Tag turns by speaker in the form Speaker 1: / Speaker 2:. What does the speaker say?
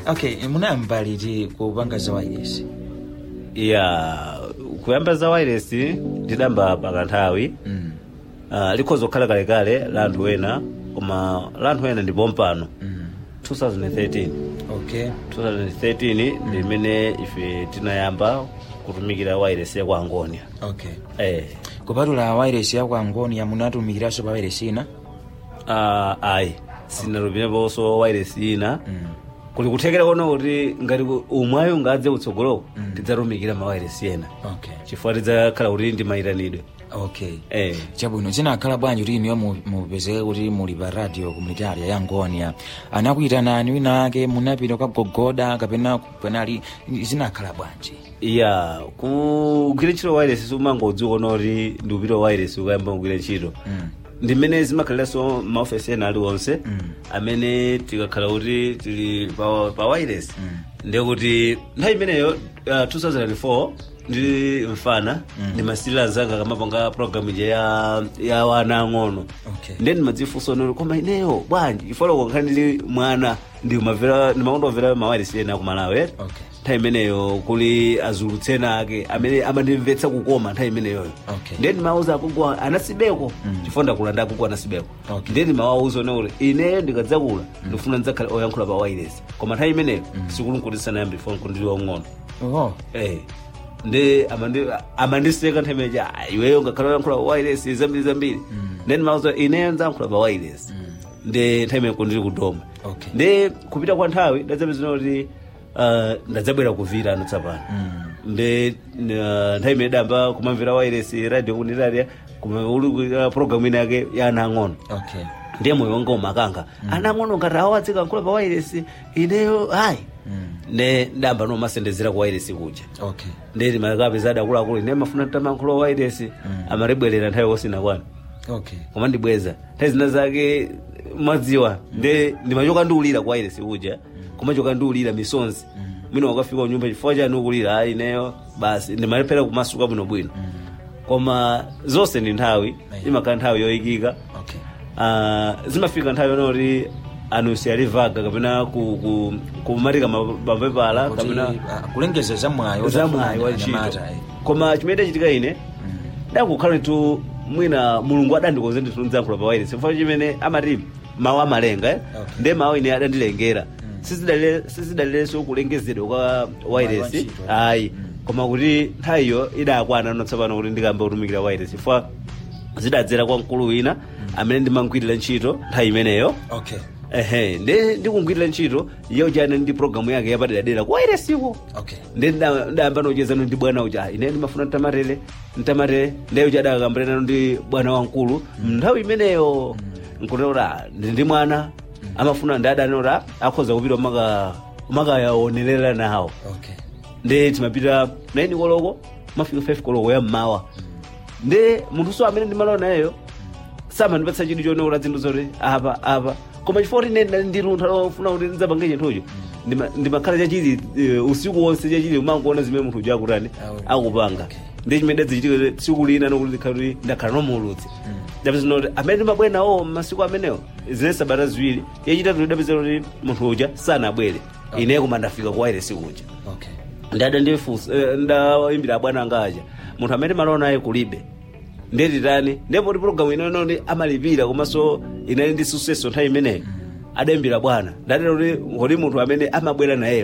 Speaker 1: okay munayamba liti kupanga za wireless
Speaker 2: ya kuyamba za wireless ndidamba pakanthawi
Speaker 1: mm.
Speaker 2: uh, likhoza kukhala kalekale la anthu ena koma la anthu ena ndipo mpano
Speaker 1: mm.
Speaker 2: 2013
Speaker 1: okay
Speaker 2: 2013 ndi imene ife tinayamba kutumikira wireless ya kwa angonia
Speaker 1: okay
Speaker 2: eh
Speaker 1: kupatula wireless ya kwa angonia munatumikiranso pa wireless ina
Speaker 2: uh, ayi sinatumikiranso wireless ina
Speaker 1: mm.
Speaker 2: kuli kuthekera kono kuti ngati umwayo ngadze utsogoloko
Speaker 1: Mm.
Speaker 2: tidzatumikira ma wireless ena
Speaker 1: okay
Speaker 2: chifukwa tidzakhala kuti ndi mayitanidwe
Speaker 1: okay
Speaker 2: eh
Speaker 1: chabwino zinakhala bwanji kuti iniyo mu- mupezeke kuti muli pa radio komunitaria ya ngonia anakuyitanani wina ake munapita kagogoda kapena penali zinakhala bwanji
Speaker 2: ya kugwira ntchito wireless sumangodziwa kono kuti ndi upita wireless ukayamba kugwira ntchito
Speaker 1: mm.
Speaker 2: ndi mmene zimakhaliranso maofesi ena aliwonse
Speaker 1: Mm.
Speaker 2: amene tikakhala kuti tili pa, pa wireless
Speaker 1: Mm.
Speaker 2: ndiye kuti nthawi imeneyo uh, 2004 ndi mfana
Speaker 1: Mm.
Speaker 2: ndimasirira anzanga kamapanga programu ija ya, ya wana ang'ono
Speaker 1: okay
Speaker 2: ndiye ndimadzifunsa noti koma ineyo bwanji ifoloko nkhani ndili mwana ndimamvera ndimakondomvera mawireless ena kumalawi
Speaker 1: okay
Speaker 2: nthawi imeneyo kuli azulutsena ake amene amandimvetsa kukoma nthawi imeneyoyo
Speaker 1: Okay.
Speaker 2: ndiye ndimawuza akugwa anasibeko
Speaker 1: Mm.
Speaker 2: chifukwa ndakulanda akugwa anasibeko
Speaker 1: Okay.
Speaker 2: ndiye ndimawawuza one kuti ineyo ndikadzakula ndifuna ndidzakhala oyankhula pa wireless koma nthawi imeneyo sikulunkutisana yambi foni kundili wang'ono
Speaker 1: oh
Speaker 2: eh ndi amandi- amandiseka nthawi imeneyo "Ah, iweyo ngakhala oyankhula pa wireless zambiri zambiri ndiye ndimawuza ineyo ndidzayankhula pa wireless
Speaker 1: mm.
Speaker 2: ndi nthawi imeneyo kundili kudoma
Speaker 1: okay
Speaker 2: ndi kupita kwa nthawi ndadzapezana kuti uh, ndadzabwera kuvira ano tsapano
Speaker 1: mm.
Speaker 2: ndi uh, nthawi imene damba kumamvera wireless radio kunitaria uli programu ina yake ya ana ang'ono
Speaker 1: okay
Speaker 2: ndiye moyo wanga umakanga ana ang'ono ngati awo adzikankhula pa wireless ineyo ayi
Speaker 1: mm.
Speaker 2: ne ndamba nomasendezera ku wireless kuja
Speaker 1: okay
Speaker 2: ndi makapeza adakuluakulu ine mafuna tamankhulo wa wireless amatibwerera nthawi kosina kwanu
Speaker 1: okay
Speaker 2: koma ndibweza nthawi zina zake mwadziwa ndi ndimachoka ndiulira kwa wireless kuja kumachoka ndiulira misonzi mwina wakafika kunyumba chifukwa chani ukulira ayi ineyo basi ndimalephera kumasuka bwinobwino koma zonse ndi nthawi imakhala nthawi yoyikika
Speaker 1: okay
Speaker 2: Ah, zimafika nthawi yonoti anusi alivaga kapena ku- ku- kumatika mapepala
Speaker 1: kuti
Speaker 2: kapena
Speaker 1: ah, kulengeza zamwayo
Speaker 2: zamwayi wa ntchito koma chimene chachitika ine dakukhala tu mwina mulungu adandikonze ndithu ndidzayankhula pa wireless chifukwa chimene amati mawu amalenga eh?
Speaker 1: Okay.
Speaker 2: ndiye mawu ine adandilengera Sizidalire- sizidalirenso kulengezedwa kwa wireless
Speaker 1: ntchito.
Speaker 2: ayi koma kuti nthawiyo idakwana notsapano kuti ndikamba kutumikira wireless chifukwa zidadzera kwa mkulu wina amene ndimangwirira ntchito nthawi imeneyo
Speaker 1: okay
Speaker 2: ehe ndi ndikungwirira ntchito iyo chane ndi programu yake yapaderadera kwa wirelessiko
Speaker 1: okay
Speaker 2: ndi nda- ndayamba nochezano ndi bwana uja "Ah, ine ndimafuna ntamarere ntamarere ndiye uja adakambirana ndi bwana wamkulu nthawi imeneyo nkunena ndi ndi mwana amafuna ndi adanora akhoza kupita maka makayaonerera nawo
Speaker 1: okay
Speaker 2: ndi timapita 9 koloko mafika 5 koloko ya mmawa ndi munthu so amene ndimalowa nayeyo samandipatsa chidwi choneola zinthu zoti apa apa koma chifukwa kuti ine ndili ndi luntha lofuna kuti ndidzapange chinthucho ndima- ndimakhala chachili eh, usiku wonse chachili umangoona zimene munthu uja akutani
Speaker 1: Awu.
Speaker 2: akupanga
Speaker 1: Okay.
Speaker 2: ndi chimene dadzichitika tsiku lina nokuti ndikhala kuti ndakhala nomuulutsi ndapeza kuti amene ndimabwera nawo masiku amenewo zine sabata ziwiri yachitatu ndidapeza kuti munthu uja sanabwere ine koma ndafika kwa wireless kuja
Speaker 1: okay
Speaker 2: ndada ndifunsa eh, ndayimbira abwana anga aja munthu amene malona naye kulibe ndetitani ndipo ti programu inono ndi amalipira komanso inali ndi suseso nthawi imeneyo adayimbira bwana ndatero kuti kuti munthu amene amabwera nayeyo